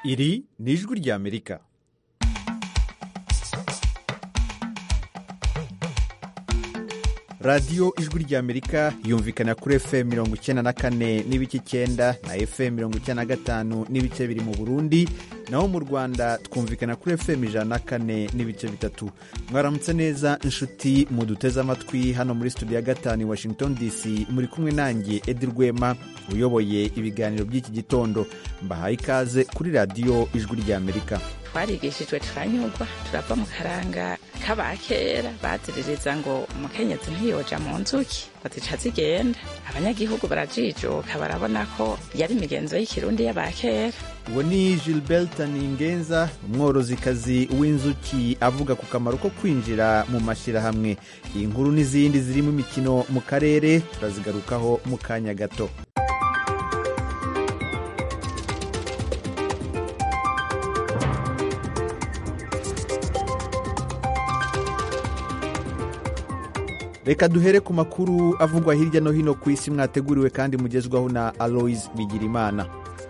iri ni ijwi ry'amerika radiyo ijwi ry'amerika yumvikana kuri fm mirongo icyenda na kane n'ibice icyenda na fm mirongo icyenda na gatanu n'ibice biri mu burundi naho mu rwanda twumvikana kuri fm ijana na kane n'ibice bitatu mwaramutse neza inshuti muduteze amatwi hano muri studio ya gatanu i washington dc muri kumwe nanjye edi rwema uyoboye ibiganiro by'iki gitondo mbahaye ikaze kuri radiyo ijwi ry'amerika twarigishijwe turanyurwa turava mu karanga k'abakera baziririza ngo umukenyezi ntiyoja mu nzuki bazica zigenda abanyagihugu barajijuka barabona ko yari imigenzo y'ikirundi y'abakera uwo ni gilbert ningenza umworozikazi w'inzuki avuga ku kamaro ko kwinjira mu mashyirahamwe iyi nkuru n'izindi zirimo imikino mu karere turazigarukaho mu kanya gato reka duhere ku makuru avugwa hirya no hino ku isi mwateguriwe kandi mugezwaho na aloise bigirimana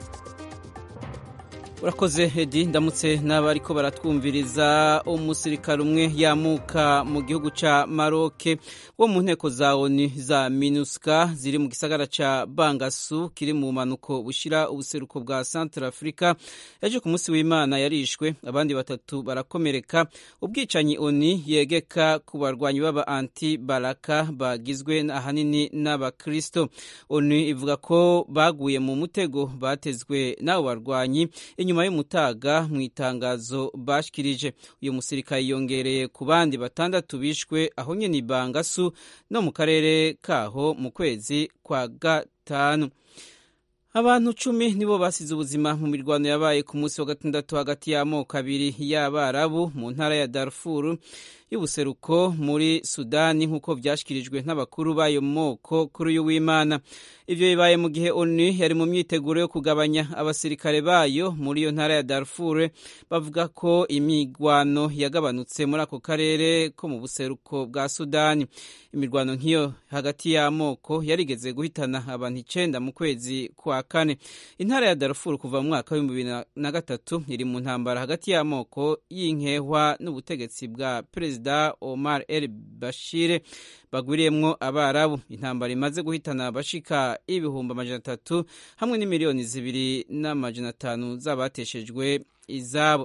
urakoze hedi ndamutse n'abariko baratwumviriza umusirikare umwe yamuka mu gihugu ca maroke wo mu nteko za oni za minuska ziri mu gisagara ca bangasu kiri mu bumanuko bushira ubuseruko bwa centre africa yaje ku munsi w'imana yarishwe abandi batatu barakomereka ubwicanyi oni yegeka ku barwanyi b'aba anti baraka bagizwe ahanini n'abakristo oni ivuga ko baguye mu mutego batezwe n'abo barwanyi inyuma y'umutaga mu itangazo bashikirije uyu musirikare yongereye ku bandi batandatu bishwe aho nyine ibangasu no mu karere kaho mu kwezi kwa gatanu abantu cumi nibo basize ubuzima mu mirwano yabaye ku munsi wa gatandatu hagati y'amoko abiri y'abarabu mu ntara ya darfur y'ubuseruko muri sudani nk'uko byashyikirijwe n'abakuru b'ayo moko kuri uyu w'imana ibyo bibaye mu gihe onu yari mu myiteguro yo kugabanya abasirikare bayo muri iyo ntara ya darfur bavuga ko imigwano yagabanutse muri ako karere ko mu buseruko bwa sudani imirwano nk'iyo hagati y'amoko yarigeze guhitana abantu icenda mu kwezi kwa kane intara ya darfur kuva mu mwaka w'ibihumbi bibiri na gatatu iri mu ntambara hagati y'amoko y'inkehwa n'ubutegetsi bwa perezida omar el bashire bagwiriyemwo abarabu intambara imaze guhitana abashika ibihumbi amajana atatu hamwe n'imiliyoni zibiri n'amajana atanu z'abateshejwe izabo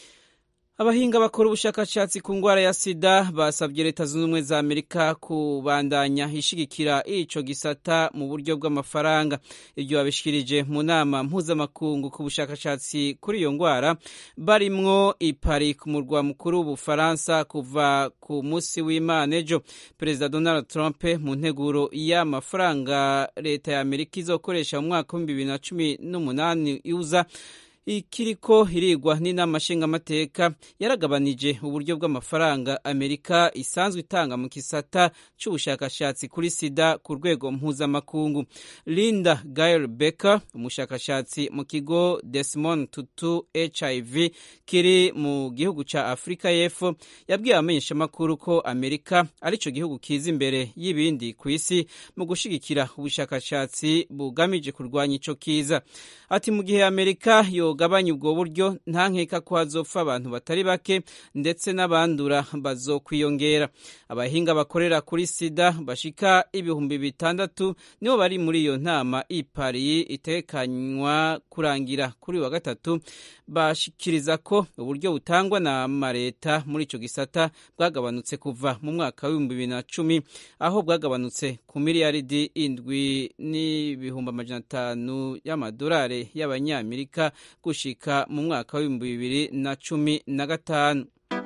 abahinga bakora ubushakashatsi ku ndwara ya sida basabye leta zunze ubumwe za amerika kubandanya ishigikira ico gisata mu buryo bw'amafaranga ibyo babishikirije mu nama mpuzamakungu ku bushakashatsi kuri iyo ndwara barimwo ipari ku murwa mukuru w'ubufaransa kuva ku munsi w'imana ejo perezida donald trump mu nteguro y'amafaranga leta ya amerika izokoresha mu mwaka w'ibihumbi bibiri na cumi n'umunani iuza ikiriko hirigwa n'inama nshingamateka yaragabanije uburyo bw'amafaranga amerika isanzwe itanga mu kisata c'ubushakashatsi kuri sida ku rwego mpuzamakungu linda gail becker umushakashatsi mu kigo desmond tutu hiv kiri mu gihugu ca afurika y'epfo yabwiye abamenyeshamakuru ko amerika arico gihugu kiza imbere y'ibindi ku isi mu gushigikira ubushakashatsi bugamije kurwanya ico kiza ati mu gihe amerika yogabanya ubwo buryo nta nkeka ko hazopfa abantu batari bake ndetse n'abandura bazokwiyongera abahinga bakorera kuri sida bashika ibihumbi bitandatu nibo bari muri iyo nama ipari itekanywa kurangira kuri wa gatatu bashikiriza ko uburyo butangwa na mareta muri ico gisata bwagabanutse kuva mu mwaka w'ibihumbi bibiri na cumi aho bwagabanutse ku miliyaridi indwi n'ibihumbi amajana atanu y'amadolari y'abanyamerika gushika mu mwaka w'ibihumbi bibiri na cumi na gatanu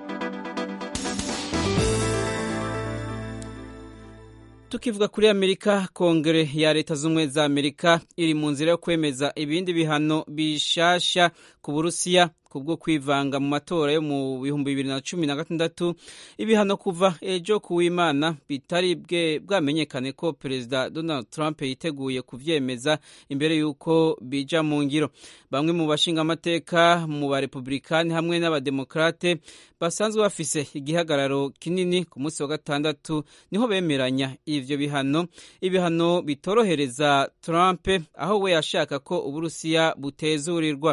tukivuga kuri amerika kongere ya leta z'ubumwe za amerika iri mu nzira yo kwemeza ibindi bihano bishasha ku burusiya kubwo kwivanga mu matora yo mu bihumbi bibiri na cumi na gatandatu ibihano kuva ejo ku w'imana bitari bwe bwamenyekane ko perezida donald trump yiteguye kuvyemeza imbere y'uko bija mu ngiro bamwe mu bashingamateka mu barepublikani hamwe n'abademokrate basanzwe bafise igihagararo kinini ku munsi wa gatandatu niho bemeranya ivyo bihano ibihano bitorohereza trump aho we yashaka ko uburusiya butezurirwa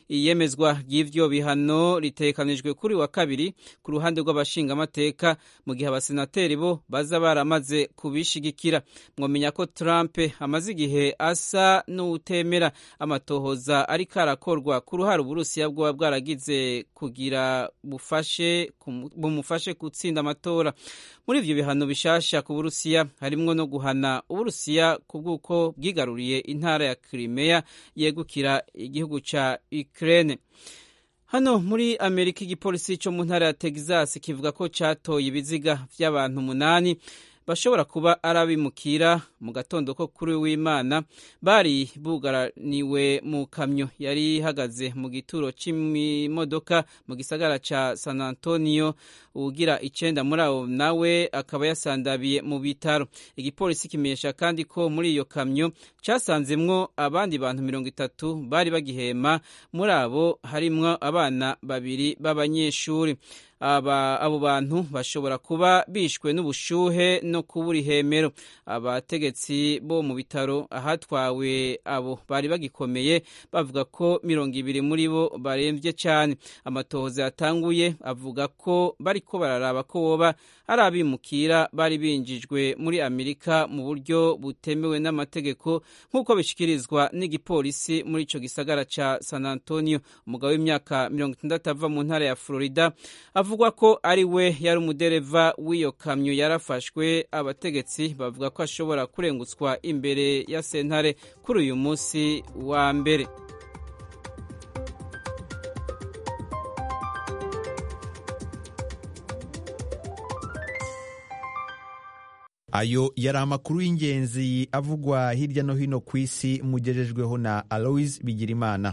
iyemezwa ry'ivyo bihano ritekanijwe kuri wa kabiri ku ruhande rw'abashingamateka mu gihe abasenateri bo baza baramaze kubishigikira mwomenya ko Trump amaze igihe asa n'utemera amatohoza ariko arakorwa ku ruhare uburusiya bwoba bwaragize kugira bufashe bumufashe gutsinda amatora muri ivyo bihano bishasha ku burusiya harimwo no guhana uburusiya ku bw'uko bwigaruriye intara ya Crimea yegukira igihugu ca Ukraine hano muri amerika igipolisi cyo mu ntara ya texas kivuga ko catoye ibiziga vy'abantu umunani bashobora kuba ari abimukira mu gatondo ko kuri w'imana bari bugaraniwe mu kamyo yari ihagaze mu gituro c'imodoka mu gisagara ca san antonio ugira icenda muri abo nawe akaba yasandabiye mu bitaro igipolisi kimenyesha kandi ko muri iyo kamyo casanzemwo abandi bantu mirongo itatu bari bagihema muri abo harimwo abana babiri b'abanyeshuri aba abo bantu bashobora kuba bishwe n'ubushuhe no kubura ihemero abategetsi bo mu bitaro ahatwawe abo bari bagikomeye bavuga ko mirongo ibiri muri bo barembye cyane amatohoza yatanguye avuga ko bariko bararaba ko boba ari abimukira bari binjijwe muri amerika mu buryo butemewe n'amategeko nk'uko bishikirizwa n'igipolisi muri ico gisagara ca san antonio umugabo w'imyaka mirongo itandatu ava mu ntara ya florida avugwa ko ari we yari umudereva w'iyo kamyo yarafashwe abategetsi bavuga ko ashobora kurengutswa imbere ya sentare kuri uyu munsi wa mbere ayo yari amakuru y'ingenzi avugwa hirya no hino ku isi mugejejweho na aloise bigirimana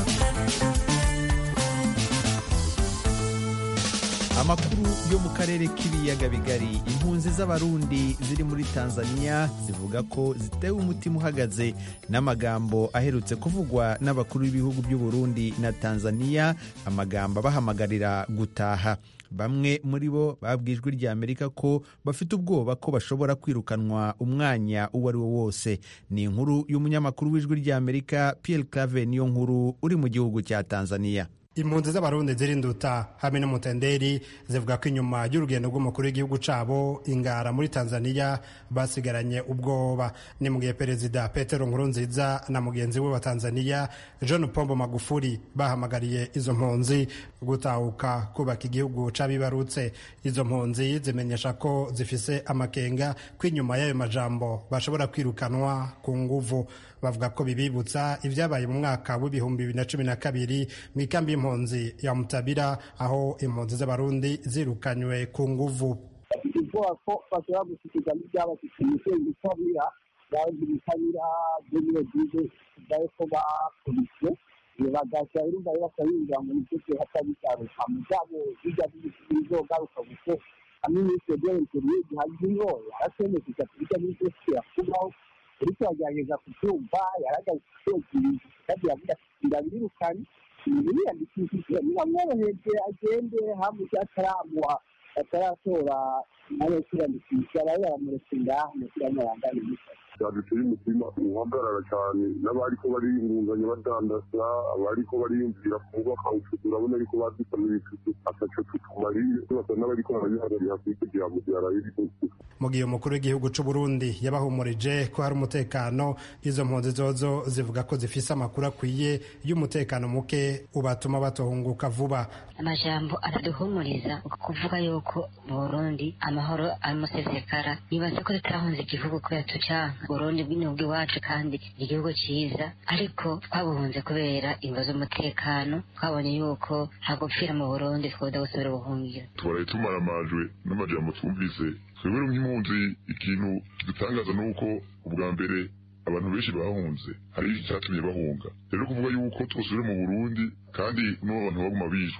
amakuru yo mu karere k'ibiyaga bigari impunzi z'abarundi ziri muri tanzania zivuga ko zitewe umutima uhagaze n'amagambo aherutse kuvugwa n'abakuru b'ibihugu by'uburundi na tanzania amagambo abahamagarira gutaha bamwe muri bo babwijwe rya amerika ko bafite ubwoba ko bashobora kwirukanwa umwanya uwo ari wo wose ni inkuru y'umunyamakuru w'ijwi rya amerika pierre clave niyo nkuru uri mu gihugu cya tanzania impunzi z'abarundi zirinduta hamwe n'umutenderi zivuga ko inyuma y'urugendo rw'umukuru w'igihugu cabo ingara muri tanzania basigaranye ubwoba ni mu gihe perezida petero nkurunziza na mugenzi we wa tanzania john pombo magufuri bahamagariye izo mpunzi gutahuka kubaka igihugu c'abibarutse izo mpunzi zimenyesha ko zifise amakenga ko inyuma y'ayo majambo bashobora kwirukanwa ku nguvu bavuga ko bibibutsa ibyabaye mu mwaka w'ibihumbi bibiri na cumi na kabiri mu ikambi y'impunzi ya mutabira aho impunzi z'abarundi zirukanywe ku nguvu ubwoba ko bashobora gushyikiza n'ibyabashyikiye ibitabira bazi ibitabira by'ibiro byize byawe ko bakubiswe bagashya urumva rero bakabinjira mu misozi hatabigaruka mu byabo bijya bizogaruka gusa hamwe n'ibyo byerekeye gihaje ingoya arasemesha bijya n'ibyo kubaho uriko yagerageza kubyumva yaragaze kwegiriza kandi yavuga ati ndabirukanye ibintu biyandikishije biramworoheje agende hamwe ataramuha ataratora nawe yo kwiyandikisha bari baramuretse ngaho umupira w'amurangane byaduteye umutima uhagarara cyane n'abariko bariyungunganya badandaza abariko bariyumvira kubaka ubucuti urabona ariko badusana ibitutu ataco tutumariye basa n'abariko barabihagarira kugira ngo byaraye mu gihe umukuru w'igihugu c'u Burundi yabahumurije ko hari umutekano izo mpunzi zozo zivuga ko zifise amakuru akwiye y'umutekano muke ubatuma batohunguka vuba amajambo araduhumuriza kuvuga yuko mu Burundi amahoro amusesekara nibaza ko tutahunze igihugu kubera tucanka Burundi bw'inyubwa iwacu kandi ni igihugu ciza ariko twabuhunze kubera imvo z'umutekano twabonye yuko hagupfira mu Burundi twoda gusubira ubuhungiro tubaraye tumaramajwe n'amajambo twumvise twebwe nk'impunzi ikintu kidutangaza ni uko ubwa mbere abantu benshi bahunze hari icyatumye bahunga rero kuvuga yuko twosubire mu burundi kandi n'ubu abantu baguma bishwa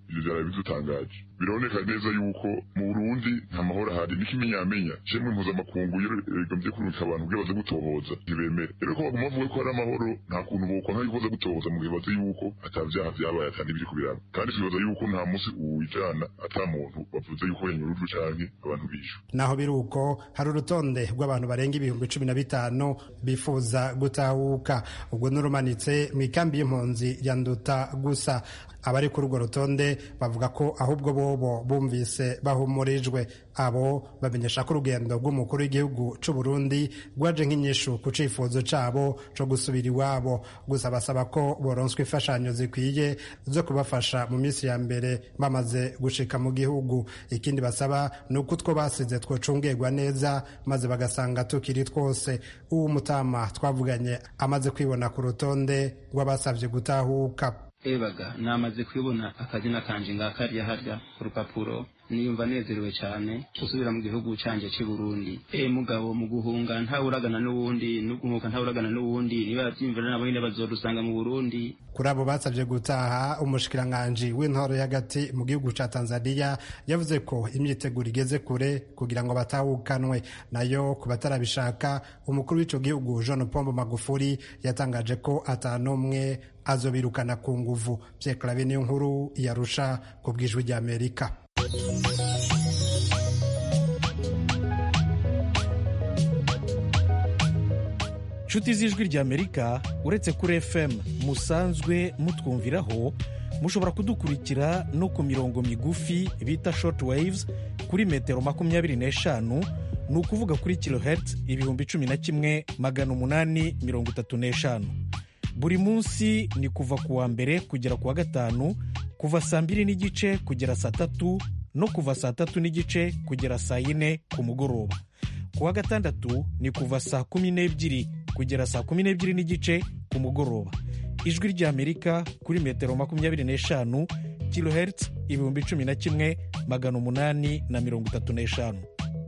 ivyo vyaraye bidutangaje biraboneka neza yuko mu burundi nta mahoro ahari n'ikimenyamenya shemwe mpuzamakungu iyo rigomvye kurungika abantu kugira baze gutohoza ntibemere rero ko baguma bavuga ko hari amahoro nta kuntu bokwanka yuko baza gutohoza mu gihe bazi yuko ata vyaha vyabaye ata n'ibiri kubiraba kandi twibaza yuko nta musi uwijana ata muntu bavuze yuko yanyurujwe canke abantu bishwe naho biri uko hari urutonde rw'abantu barenga ibihumbi cumi na bitanu bifuza gutahuka ubwo n'urumanitse mu ikambi y'impunzi ya nduta gusa abari kuri urwo rutonde bavuga ko ahubwo bobo bumvise bahumurijwe abo bamenyesha ko urugendo rw'umukuru w'igihugu c'u Burundi rwaje nk'inyishu ku cifuzo cabo co gusubira iwabo gusa basaba ko boronswa imfashanyo zikwiye zo kubafasha mu minsi ya mbere bamaze gushika mu gihugu ikindi basaba ni uko utwo basize twocungerwa neza maze bagasanga tukiri twose uwo mutama twavuganye amaze kwibona ku rutonde rw'abasavye gutahuka ebaga namaze kubibona akazina kanje ngakarya harya ku rupapuro niyumva nezerewe cyane gusubira mu gihugu canje cy'i Burundi e mugabo mu guhunga ntawuragana n'uwundi no guhunga ntawuragana n'uwundi niba bavyimvira nabo nyine bazodusanga mu Burundi kuri abo basabye gutaha umushikiranganji w'intoro y'agati mu gihugu ca Tanzania yavuze ko imyiteguro igeze kure kugira ngo batahukanwe nayo ku batarabishaka umukuru w'ico gihugu John Pombo Magufuli yatangaje ko atanumwe azobirukana ku nguvu Pierre Claver niyo nkuru yarusha ku bwijwi rya Amerika nshuti z'ijwi ry'amerika uretse kuri fm musanzwe mutwumviraho mushobora kudukurikira no ku mirongo migufi bita short waves kuri metero makumyabiri n'eshanu ni ukuvuga kuri kilohertz ibihumbi cumi na kimwe magana umunani mirongo itatu n'eshanu buri munsi ni kuva ku wa mbere kugera ku wa gatanu kuva saa mbiri n'igice kugera saa tatu no kuva saa tatu n'igice kugera saa yine ku mugoroba ku wa gatandatu ni kuva saa kumi n'ebyiri kugera saa kumi n'ebyiri n'igice ku mugoroba ijwi ry'amerika kuri metero makumyabiri n'eshanu kilohertz ibihumbi cumi na kimwe magana umunani na mirongo itatu n'eshanu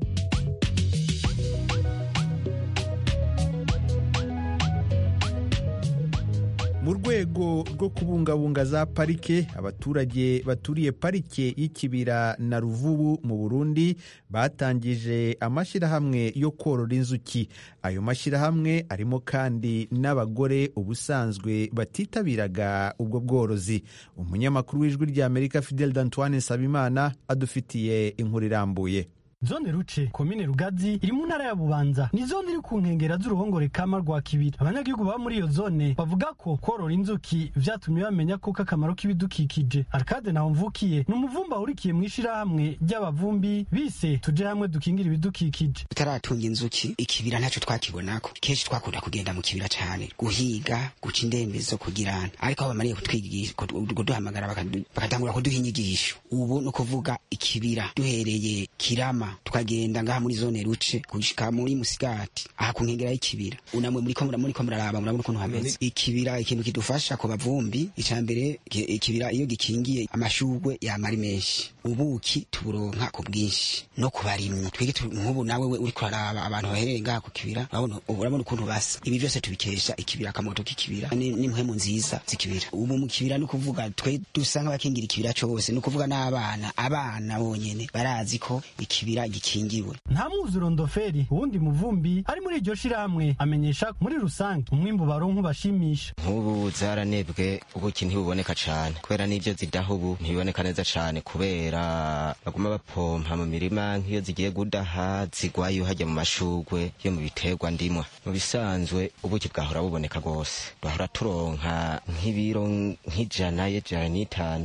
mu rwego rwo kubungabunga za parike abaturage baturiye parike y'ikibira na ruvubu mu burundi batangije amashyirahamwe yo korora inzuki ayo mashyirahamwe arimo kandi n'abagore ubusanzwe batitabiraga ubwo bworozi umunyamakuru w'ijwi ry'amerika fidel d'antoine nsabimana adufitiye inkuru irambuye zone ruce komine rugazi iri mu ntara ya bubanza ni zone iri ku nkengera z'uruhongore kama rwa kibiri abanyagihugu baba muri iyo zone bavuga ko korora inzuki vyatumye bamenya koko akamaro k'ibidukikije arcade naho mvukiye ni umuvumba ahurikiye mu ishirahamwe ry'abavumbi bise tuje hamwe dukingira ibidukikije tutaratunga inzuki ikibira ntaco twakibonako kenshi twakunda kugenda mu kibira cane guhiga guca indembezo kugirana ariko aho bamariye kutwigisha kuduhamagara bakatangura kuduha inyigisho ubu ni ukuvuga ikibira duhereye kirama tukagenda ngaha muri zone ruce gushika muri musigati aha ku nkengera y'ikibira unamwe muri ko muri ko muraraba murabona ukuntu hameze ikibira ikintu kidufasha ku bavumbi icambere ikibira iyo gikingiye amashugwe yamari menshi ubuki tuburonka ku bwinshi no ku barimyi twige nk'ubu nawe we uri kuraraba abantu bahereye ngaha ku kibira urabona ukuntu basa ibi byose tubikesha ikibira akamoto k'ikibira n'impwemu nziza z'ikibira ubu mu kibira ni ukuvuga twe dusa nk'abakingira ikibira cose ni ukuvuga n'abana abana bonyene barazi ko ikibira gikingiwe nta mwuzuro ndoferi uwundi muvumbi ari muri iryo shirahamwe amenyesha muri rusange umwimbu baronka ubashimisha nk'ubu zaranebwe ubuki ntibuboneka cane kubera n'ivyo zidaha ubu ntibiboneka neza cane kubera baguma bapompa mu mirima nk'iyo zigiye gudaha zigwayo hajya mu mashugwe yo mu biterwa ndimwa mu bisanzwe ubuki bwahora buboneka rwose twahora turonka nk'ibiro nk'ijana y'ijana n'itanu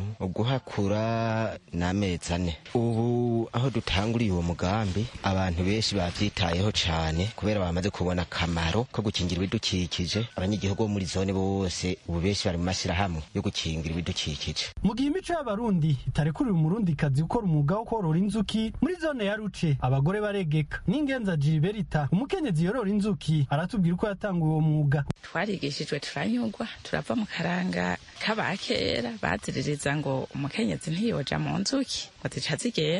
uguhakura n'amezi ane ubu aho dutanguriye uwo mugambi abantu benshi bavyitayeho cane kubera bamaze kubona akamaro ko gukingira ibidukikije abanyagihugu bo muri zone bose ubu benshi bari mu mashyirahamwe yo gukingira ibidukikije mu gihe imico y'abarundi itarekuriwe umurundikazi gukora umwuga wo korora inzuki muri zone ya ruce abagore baregeka n'ingenza jiriberita umukenyezi yorora inzuki aratubwira uko yatanguye uwo mwuga twarigishijwe turanyurwa turava mu karanga k'abakera baziririza ngo umukenyezi ntiyoja mu nzuki ngo zica zigenda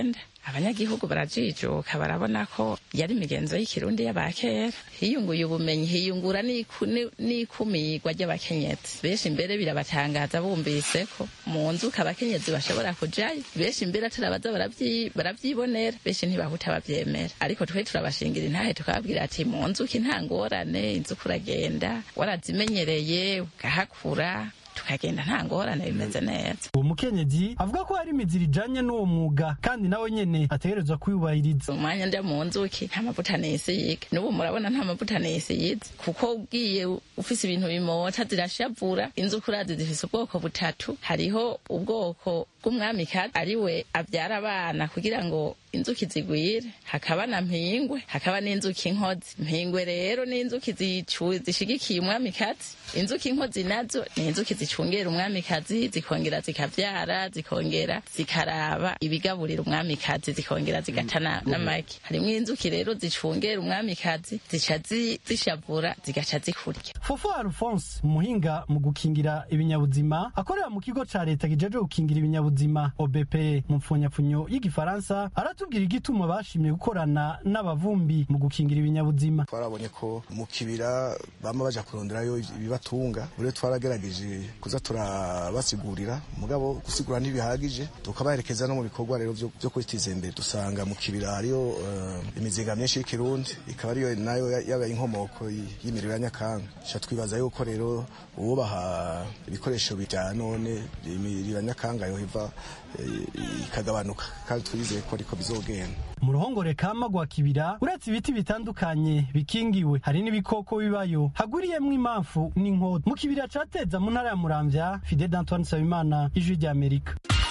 abanyagihugu barajijuka barabona ko yari imigenzo y'ikirundi y'abakera hiyunguye ubumenyi hiyungura n'ikumirwa ry'abakenyezi benshi mbere birabatangaza bumvise ko mu nzuka abakenyezi bashobora kujayo benshi mbere turabaza baravyibonera benshi ntibahuta bavyemera ariko twe turabashingira intahe tukababwira ati mu nzuki nta ngorane inzuka uragenda warazimenyereye ugahakura tukagenda nta ngorane bimeze neza uwo mukenyezi avuga ko hari imizira ijanye n'uwo mwuga kandi nawe nyene ategerezwa kuyubahiriza umwanya nda mu nzuki nta mavuta nisiyiga n'ubu murabona nta mavuta nisiyize kuko ugiye ufise ibintu bimota zirashavura inzuki urazi zifise ubwoko butatu hariho ubwoko bw'umwamikazi ari we avyara abana kugira ngo inzuki zigwire hakaba na mpingwe hakaba n'inzuki inkozi mpingwe rero ni inzuki zishigikiye umwamikazi inzuki inkozi nazo ni inzuki zicungera umwamikazi zikongera zikavyara zikongera zikaraba ibigaburira umwamikazi zikongera zigata n'amagi harimwo inzuki rero zicungera umwamikazi zica zishavura zigaca zikurya fofo alphonse umuhinga mu gukingira ibinyabuzima akorera mu kigo ca leta kijeje gukingira ibinyabuzima obp mu mpfunyapfunyo y'igifaransa aratubwira igituma bashimye gukorana n'abavumbi mu gukingira ibinyabuzima twarabonye ko mu kibira bama baja kuronderayo ibibatunga rero twaragerageje kuza turabasigurira mugabo gusigura ntibihagije tukabaherekeza no mu bikorwa rero vyo kwitiza imbere dusanga mu kibira hariyo uh, imizinga myinshi y'ikirundi ikaba ariyo nayo yabaye inkomoko y'imiriro ya nyakanga ca twibaza yuko rero uwubaha ibikoresho bya none imiriro ya nyakanga yohiva ikagabanuka kandi twizeye ko ariko bizogenda mu ruhongore kama rwa kibira uretse ibiti bitandukanye bikingiwe hari n'ibikoko bibayo haguriyemwo impamvu n'inkota mu kibira cateza mu ntara ya muramvya fide d'antoine nsabimana ijwi ry'amerika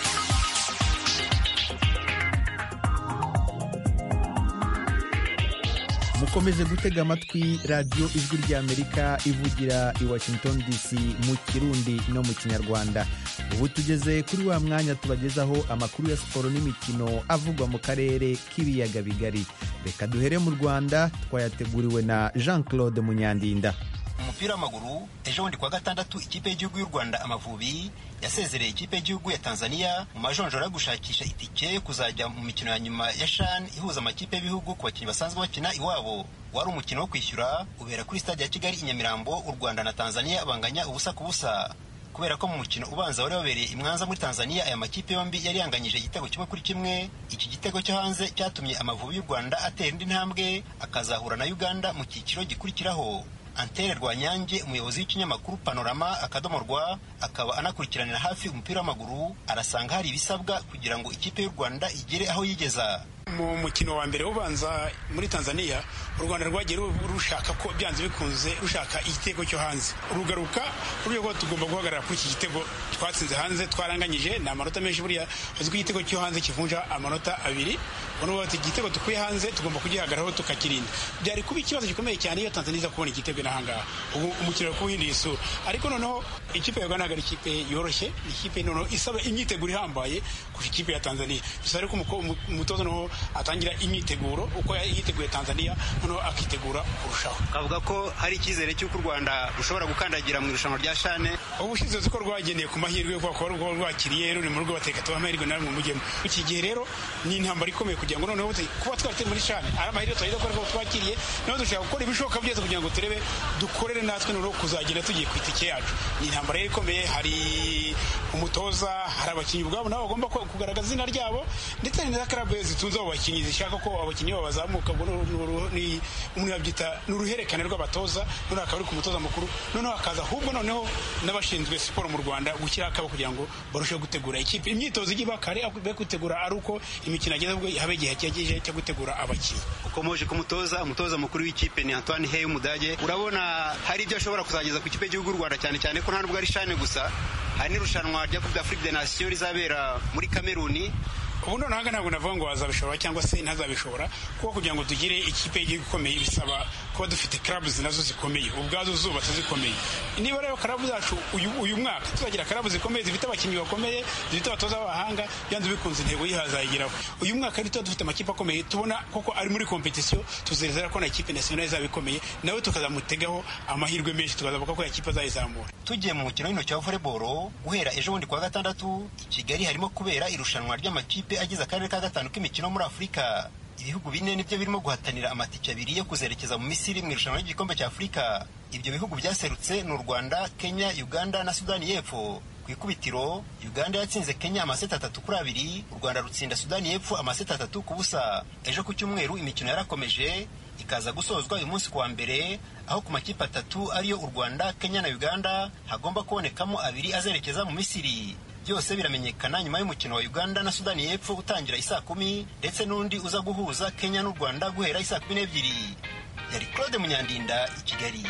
mukomeje gutega amatwi radiyo ijwi ry'amerika ivugira i washington dc mu kirundi no mu kinyarwanda ubu tugeze kuri wa mwanya tubagezaho amakuru ya siporo n'imikino avugwa mu karere k'ibiyaga bigari reka duhere mu rwanda twayateguriwe na jean claude munyandinda umupira w'amaguru ejo bundi kuwa gatandatu ikipe y'igihugu y'u rwanda amavubi yasezereye ikipe y'igihugu ya tanzania mu majonjora yo gushakisha itike yo kuzajya mu mikino ya nyuma ya shan ihuza amakipe y'ibihugu ku bakinnyi basanzwe bakina iwabo wari umukino wo kwishyura ubera kuri stade ya kigali i nyamirambo u rwanda na tanzania banganya ubusa ku busa kubera ko mu mukino ubanza wari wabereye imwanza muri tanzania aya makipe yombi yari yanganyije igitego kimwe kuri kimwe iki gitego cyo hanze cyatumye amavubi y'u rwanda atera indi ntambwe akazahura na uganda mu cyiciro gikurikiraho Antere Rwanyange umuyobozi w'ikinyamakuru Panorama akadomo rwa akaba anakurikiranira hafi umupira w'amaguru arasanga hari ibisabwa kugira ngo ikipe y'u Rwanda igere aho yigeza mu mukino wa mbere ubanza muri Tanzania u Rwanda rwagiye rushaka ko byanze bikunze rushaka igitego cyo hanze rugaruka ruriyo ko tugomba guhagarara kuri iki gitego twatsinze hanze twaranganyije ni amanota menshi buriya uzi ko igitego cyo hanze kivunja amanota abiri ubona bati igitego dukuye hanze tugomba kugihagararaho tukakirinda byari kuba ikibazo gikomeye cyane iyo Tanzania iza kubona igitego n'ahangaha ubu umukino wo kuwuhinduye isura ariko noneho ikipe ya Uganda ari ikipe yoroshye ni ikipe noneho isaba imyiteguro ihambaye kurusha ikipe ya Tanzania gusa ariko umutoza noneho atangira imyiteguro uko yiteguye Tanzania noneho akitegura kurushaho kavuga ko hari icyizere cy'uko u Rwanda rushobora gukandagira mu irushanwa rya shane ubushize uzi ko rwagendeye ku mahirwe kuko rwo rwakiriye ruri mu rugo bateka tuba amahirwe namwe mujyemo iki gihe rero ni intambara ikomeye kugira ngo noneho kuba twateye muri shane ari amahirwe twageze ko twakiriye noneho dushaka gukora ibishoboka byose kugira ngo turebe dukorere natwe noneho kuzagenda tugiye ku itike yacu ni intambara rero ikomeye hari umutoza hari abakinnyi ubwabo nabo bagomba kugaragaza izina ryabo ndetse hari na karabu zitunze abo bakinnyi zishaka ko abakinnyi babo bazamuka umuntu yabyita ni uruhererekane rw'abatoza noneho akaba ari ku mutoza mukuru noneho hakaza ahubwo noneho n'abashinzwe siporo mu rwanda gushyiraho akabo kugira ngo barusheho gutegura ikipe imyitozo ijya iba kare be gutegura ari uko imikino ageze ubwo habe igihe cyagejeje cyo gutegura abakinnyi ukomoje ku mutoza umutoza mukuru w'ikipe ni antoine hey umudage urabona hari ibyo ashobora kuzageza ku kipe y'igihugu y'u rwanda cyane cyane ko nta nubwo ari shane gusa hari n'irushanwa rya coupe d'afrique de nation rizabera muri kameruni ubu noneho ntabwo navuga ngo wazabishobora cyangwa se ntazabishobora kuko kugira ngo tugire ikipe y'igihugu ikomeye bisaba kuba dufite karabu nazo zikomeye ubwazo zubatse zikomeye niba rero karabu zacu uyu mwaka tuzagira karabu zikomeye zifite abakinnyi bakomeye zifite abatoza b'abahanga byanze bikunze intego yihazayigeraho uyu mwaka rero tuba dufite amakipe akomeye tubona koko ari muri kompetisiyo tuzerezera ko na ikipe nasiyonali izaba ikomeye nawe tukazamutegaho amahirwe menshi tukazavuga ko ya kipe azayizamura tugiye mu mukino w'intoki wa volleyball guhera ejo bundi kuwa gatandatu i kigali harimo kubera irushanwa ry'amakipe amakipe agize akarere ka gatanu k'imikino muri afurika ibihugu bine nibyo birimo guhatanira amatike abiri yo kuzerekeza mu misiri mu irushanwa ry'igikombe cya afurika ibyo bihugu byaserutse ni u rwanda kenya uganda na sudani y'epfo ku ikubitiro uganda yatsinze kenya amaseti atatu kuri abiri u rwanda rutsinda sudani y'epfo amaseti atatu ku busa ejo ku cyumweru imikino yarakomeje ikaza gusozwa uyu munsi kuwa mbere aho ku makipe atatu ariyo u rwanda kenya na uganda hagomba kubonekamo abiri azerekeza mu misiri byose biramenyekana nyuma y'umukino wa uganda na sudani y'epfo utangira isaa kumi ndetse n'undi uza guhuza kenya n'u rwanda guhera isaa kumi n'ebyiri yari claude munyandinda i kigali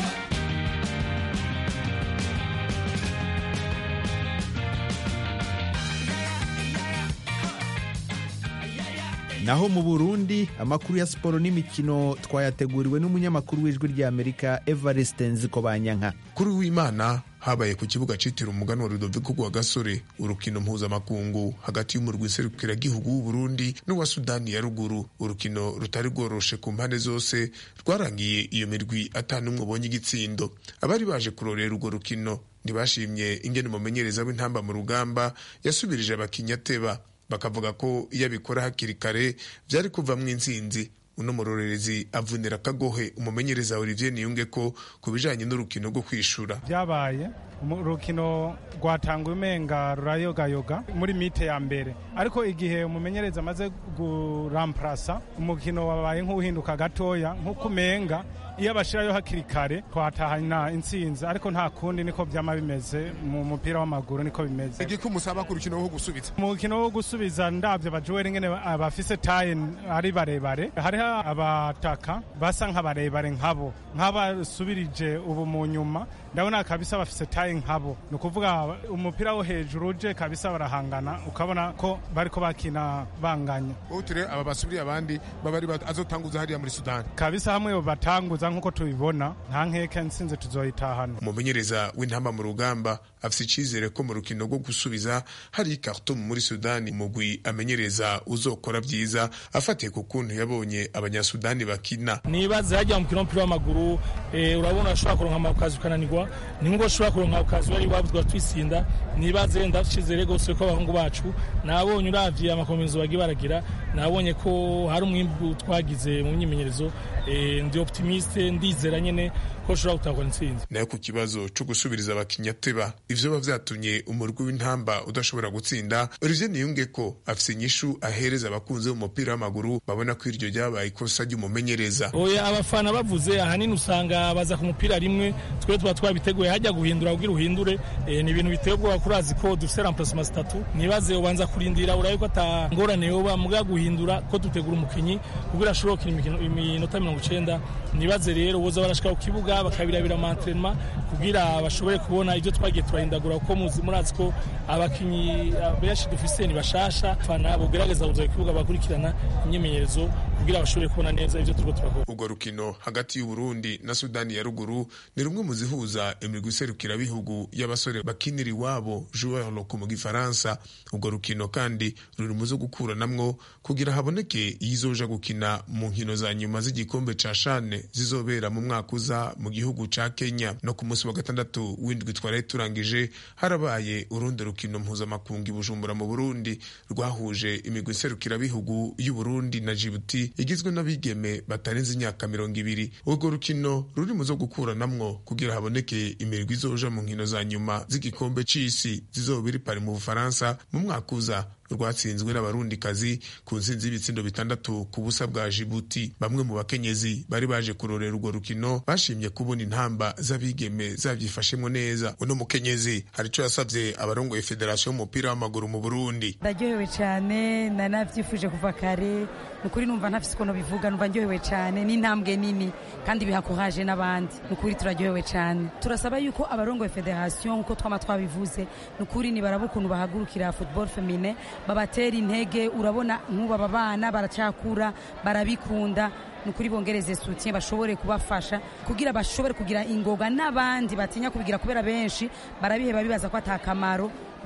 naho mu burundi amakuru ya siporo n'imikino twayateguriwe n'umunyamakuru w'ijwi ry'amerika evariste nzikobanyanka kuri w'imana habaye ku kibuga citiriwe umugani wa rudoviko rwa gasore urukino mpuzamakungu hagati y'umurwi nserukiragihugu w'uburundi n'uwa sudani ya ruguru urukino rutari rworoshe ku mpande zose rwarangiye iyo mirwi atanumwe ubonye igitsindo abari baje kurorera urwo rukino ntibashimye ingene umumenyereza w'intamba mu rugamba yasubirije abakinnyi ateba bakavuga ko iyo abikora hakiri kare byari kuvamwo intsinzi uno murorerezi avunira akagohe umumenyereza Olivier Niyunge ko ku bijanye n'urukino rwo kwishura byabaye urukino rwatanguye umenga rurayogayoga muri mite ya mbere ariko igihe umumenyereza amaze kuramparasa umukino wabaye nk'uhinduka gatoya nk'uko umenga iyo abashirayo hakiri kare twatahana intsinzi ariko nta kundi niko byama bimeze mu mupira w'amaguru niko bimeze igiko musaba ku rukino wo gusubiza umukino wo gusubiza ndavye bajuweri ngene abafise taye ari barebare hariho abataka basa nk'abarebare nkabo nk'abasubirije ubu mu nyuma ndabona kabisa bafise taye nkabo ni ukuvuga umupira wo hejuru uje kabisa barahangana ukabona ko bariko bakina banganya uture aba basubiriye abandi babari azotanguza hariya muri sudani kabisa hamwe batanguza nk'uko tubibona nta nkeke nsinze tuzoyitahana umumenyereza w'intamba mu rugamba afise icizere ko mu rukino rwo gusubiza hari ikartum muri sudani umugwi amenyereza uzokora byiza afatiye ku kuntu yabonye abanyasudani bakina nibaze hajya mu mukino w'umupira w'amaguru urabona ashobora kuronka amakazi ukananirwa ni ngo ushobora kuronka akazi wari wabuzwa twisinda nibaze ndacizere rwose ko abahungu bacu nabonye uravye amakomezo bagiye baragira nabonye ko hari umwimbu twagize mu myimenyerezo ndi optimiste ndizera nyene ko ushobora gutahura intsinzi nayo ku kibazo co gusubiriza abakinnyi ateba ivyo biba vyatumye umurwi w'intamba udashobora gutsinda Olivier Niyunge ko afise inyishu ahereza abakunzi b'umupira w'amaguru babona ko iryo ryabaye ikosa ry'umumenyereza oya abafana bavuze ahanini usanga baza ku mupira rimwe twe tuba twabiteguye hajya guhindura kugira uhindure e, ni ibintu biteye ubwoba kurazi ko dufise remplacement zitatu nibaze ubanza kurindira urabe ko ata ngorane yoba muga guhindura ko dutegura umukinyi kugira ashobore gukina iminota mirongo icenda nibaze rero boza barashika ku kibuga bakabirabira amatrenema kugira bashobore kubona ibyo twagiye turahindagura kuko muzi murazi ko abakinyi benshi dufise ni bashasha fana bogerageza kuza ku kibuga bakurikirana imyimenyerezo kugira bashobore kubona neza ibyo turiko turakora urwo rukino hagati y'uburundi na sudani ya ruguru ni rumwe mu zihuza imirwi iserukirabihugu y'abasore bakinira iwabo joueur loko mu gifaransa urwo rukino kandi ruri mu zo gukuranamwo kugira haboneke iyizoja gukina mu nkino za nyuma z'igikombe ca shane zizobera mu mwaka uza mu gihugu ca kenya no ku munsi wa gatandatu w'indwi twaraye turangije harabaye urundi rukino mpuzamakungu i bujumbura mu burundi rwahuje imigwi iserukirabihugu y'uburundi na jibuti igizwe n'abigeme batarenze imyaka mirongo ibiri urwo rukino ruri mu zo gukuranamwo kugira haboneke imirwi izoja mu nkino za nyuma z'igikombe c'isi zizoba iri pari mu bufaransa mu mwaka uza rwatsinzwe n'abarundikazi ku nsinzi y'ibitsindo bitandatu ku busa bwa jibuti bamwe mu bakenyezi bari baje kurorera urwo rukino bashimye kubona intamba z'abigeme zabyifashemo neza uno mukenyezi hari icyo yasabye abarongoye federasiyo y'umupira w'amaguru mu burundi ndaryohewe cyane nanabyifuje kuva kare ni ukuri numva ntafise ukuntu bivuga numva ndyohewe cyane n'intambwe nini kandi bihakohaje n'abandi ni ukuri turaryohewe cyane turasaba yuko abarongoye federasiyo nk'uko twama twabivuze ni ukuri nibaraba ukuntu bahagurukira football femine babatera intege urabona nk'ubu aba bana baracakura barabikunda ni ukuri bongereze soutien bashobore kubafasha kugira bashobore kugira ingoga n'abandi batinya kubigira kubera benshi barabiheba bibaza ko atakamaro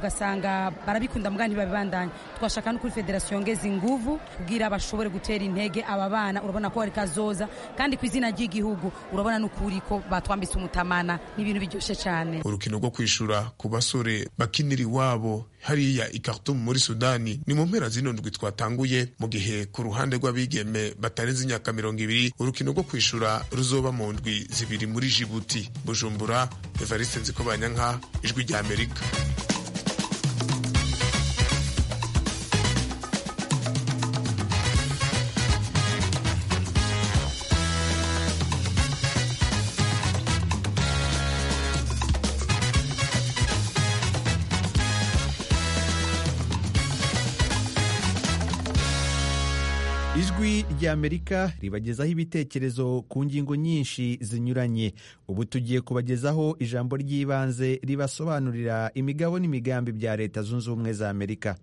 ugasanga barabikunda mbwa ntibabibandanya twashaka no kuri federasiyo yongeza inguvu kugira bashobore gutera intege aba bana urabona ko bari kazoza kandi ku izina ry'igihugu urabona n'ukuri ko batwambitse umutamana ni ibintu biryoshye cyane urukino rwo kwishura ku basore bakinira iwabo hariya i Khartoum muri Sudani ni mu mpera zino ndwi twatanguye mu gihe ku ruhande rw'abigeme batarenze imyaka mirongo ibiri urukino rwo kwishura ruzoba mu ndwi zibiri muri Djibouti Bujumbura Evariste Nzikobanyanka ijwi rya Amerika ijwi ry'amerika ribagezaho ibitekerezo ku ngingo nyinshi zinyuranye ubu tugiye kubagezaho ijambo ry'ibanze ribasobanurira imigabo n'imigambi bya leta zunze ubumwe za amerika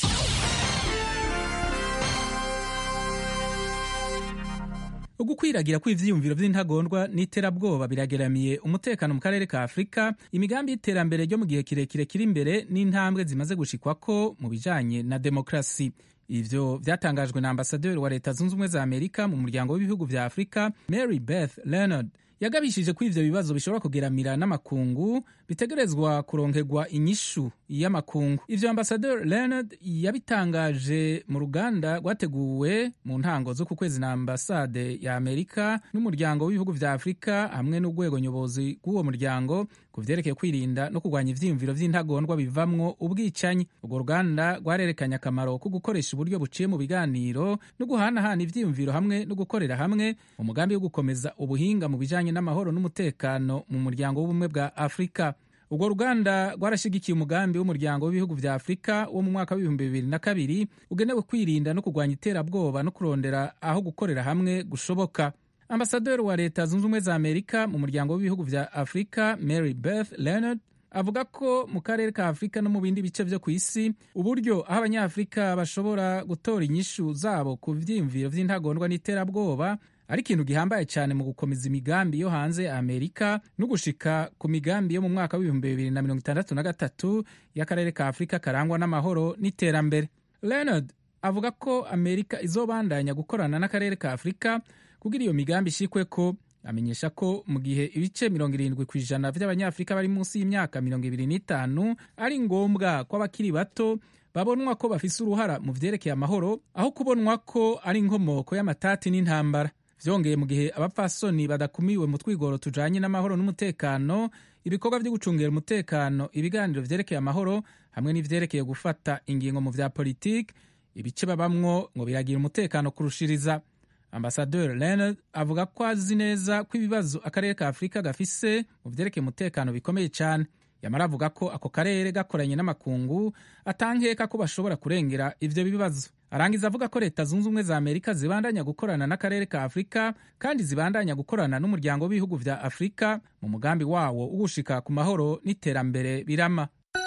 ugukwiragira kw'ivyiyumviro vy'intagondwa n'iterabwoba birageramiye umutekano mu karere ka afurika imigambi y'iterambere ryo mu gihe kirekire kiri imbere n'intambwe zimaze gushikwako mu bijanye na demokrasi ivyo vyatangajwe na ambasaderi wa leta zunze ubumwe za amerika mu muryango w'ibihugu vya afurika mary beth leonard yagabishije ko ivyo bibazo bishobora kugeramira n'amakungu bitegerezwa kuronkerwa inyishu y'amakungu ivyo ambasaderi leonard yabitangaje mu ruganda rwateguwe mu ntango zo ku kwezi na ambasade ya amerika n'umuryango w'ibihugu vya afurika hamwe n'urwego nyobozi rw'uwo muryango ku vyerekeye kwirinda no kurwanya ivyiyumviro vy'intagondwa bivamwo ubwicanyi urwo ruganda rwarerekanye akamaro ko gukoresha uburyo buciye mu biganiro no guhanahana ivyiyumviro hamwe no gukorera hamwe mu mugambi wo gukomeza ubuhinga mu bijanye n'amahoro n'umutekano mu muryango w'ubumwe bwa afurika urwo ruganda rwarashigikiye umugambi w'umuryango w'ibihugu vya afurika wo mu mwaka w'ibihumbi bibiri na kabiri ugenewe kwirinda no kurwanya iterabwoba no kurondera aho gukorera hamwe gushoboka ambasaderi wa leta zunze ubumwe za amerika mu muryango w'ibihugu vya afurika mary beth leonard avuga ko mu karere ka afurika no mu bindi bice vyo ku isi uburyo aho abanyafurika bashobora gutora inyishu zabo ku vyiyumviro vy'intagondwa n'iterabwoba ari ikintu gihambaye cyane mu gukomeza imigambi yo hanze ya amerika no gushika ku migambi yo mu mwaka w'ibihumbi bibiri na mirongo itandatu na gatatu y'akarere ka afurika karangwa n'amahoro n'iterambere leonard avuga ko amerika izobandanya gukorana n'akarere ka afurika kugira iyo migambi ishikwe ko amenyesha ko mu gihe ibice mirongo irindwi ku ijana by'abanyafurika bari munsi y'imyaka mirongo ibiri n'itanu ari ngombwa ko abakiri bato babonwa ko bafise uruhara mu vyerekeye amahoro aho kubonwa ko ari inkomoko y'amatati n'intambara vyongeye mu gihe abapfasoni badakumiwe mu twigoro tujanye n'amahoro n'umutekano ibikorwa vyo gucungera umutekano ibiganiro vyerekeye amahoro hamwe n'ivyerekeye gufata ingingo mu vya politiki ibice babamwo ngo biragira umutekano kurushiriza ambasaderi leonard avuga ko azi neza ko ibibazo akarere ka afurika gafise mu vyerekeye umutekano bikomeye cyane yamara avuga ko ako karere gakoranye n'amakungu atankeka ko bashobora kurengera ivyo bibazo arangiza avuga ko leta zunze ubumwe za amerika zibandanya gukorana n'akarere ka afurika kandi zibandanya gukorana n'umuryango w'ibihugu vya afurika mu mugambi wawo ugushika ku mahoro n'iterambere birama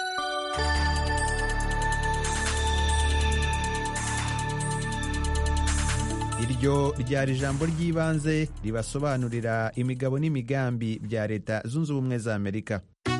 iryo ryari ijambo ry'ibanze ribasobanurira imigabo n'imigambi bya leta zunze ubumwe za amerika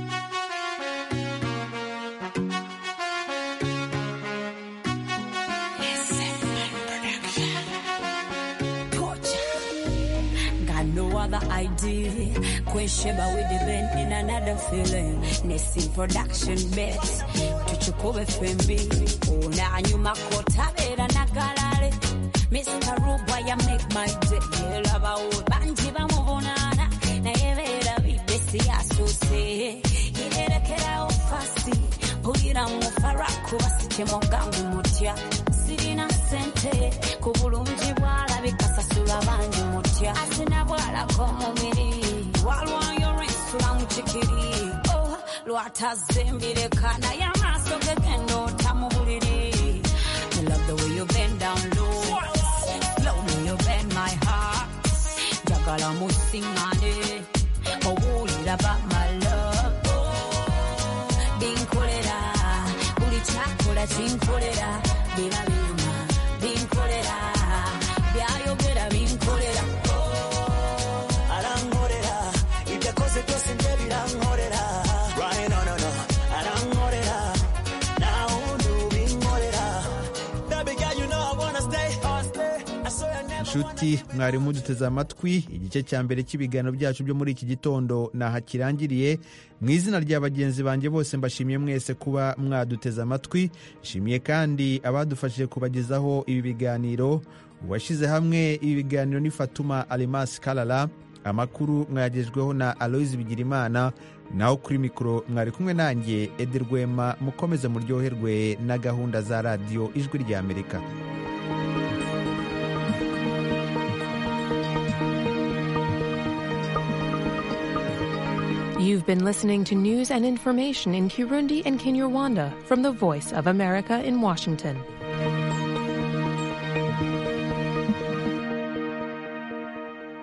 no other idea. Kwesheba with the band in another feeling. Nesting production bet. Tuchukue FMB. Una nyuma kota vera na galare. Mr. Ruba ya make my day. Lava o banji ba mubonana. Na yevera bibesi asose. Inerekera ofasi. Pulira mu faraku basike mugangu mutya. Sirina sente. Kubulungi bwalabika sasula bangi mutya. Asina bwalako mubiri. Walwayo ensula mu kikiri. Oh, lwatazimbireka naye amaaso gegenda ota mu buliri. I love the way you bend down low. Slowly you bend my heart. Njagala musiŋŋane. Owulira ba my love. Binkolera. Buli kyakola kinkolera. Biba binyuma. Binkolera. Byayogera binkolera. arankorera ibyo akoze byose njye birankorera Right, no, no, no. arankorera nshuti mwari muduteze amatwi igice cya mbere cy'ibiganiro byacu byo muri iki gitondo naha kirangiriye mu izina rya bagenzi banjye bose mbashimiye mwese kuba mwaduteze amatwi nshimiye kandi abadufashije kubagezaho ibi biganiro uwashyize hamwe ibi biganiro ni fatuma alimasi karara amakuru mwayagejweho na aloyizi bigirimana naho kuri mikoro mwari kumwe nanjye ederwema mukomeze muryoherwe na gahunda za radiyo ijwi ry'amerika You've been listening to news and information in Kirundi and Kinyarwanda from the Voice of America in Washington.